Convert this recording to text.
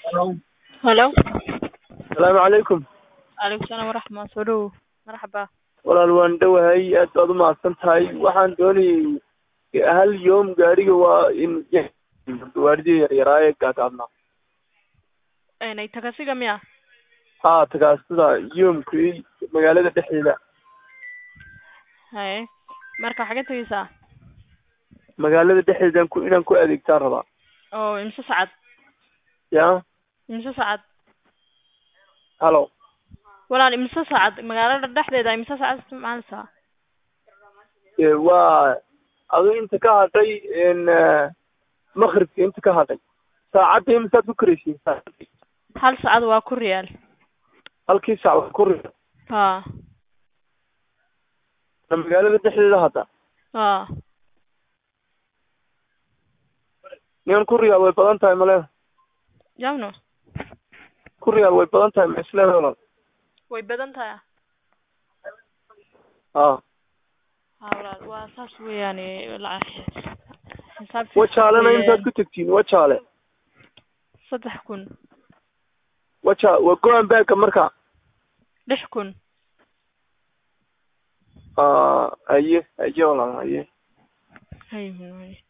Hello. asalaamu calaykum Alaykum salaam waraxma soo dhow marxaba walaal waan dhowahay aad baad u mahadsan tahay waxaan doonayay hal yoom gaariga waa in gawaarida yaryaraaye gaagaabnaa Een, tagasiga miya haa tagaasida yoomkii magaalada dhexdeeda haye marka xagee tegeysaa magaalada dhexdeedan ku inaan ku adeegtaan rabaa oo imse sacad ya imse sacad halo walaal imse sacad magaalada dhexdeeda imse sacad isticmaaleysaa Ee, waa adu inta ka hadhay n makribka inta ka hadhay saacadda imisaad ku karaysiin saacadii hal sacad waa ku riyaal halkii saac waa ku ri ha magaalada dhexdeeda hadda ha niman ku riyaal way badan tahay male jamno ku riyaal way badan tahay ma isleedahay walaal way badan tahay haa ha walaal waa saas weeyaane lacag xisaab wajaalena intaad ku tegtiin wajaale saddex kun waja waa go-an baagga marka lix kun aa haye haye walaal haye hay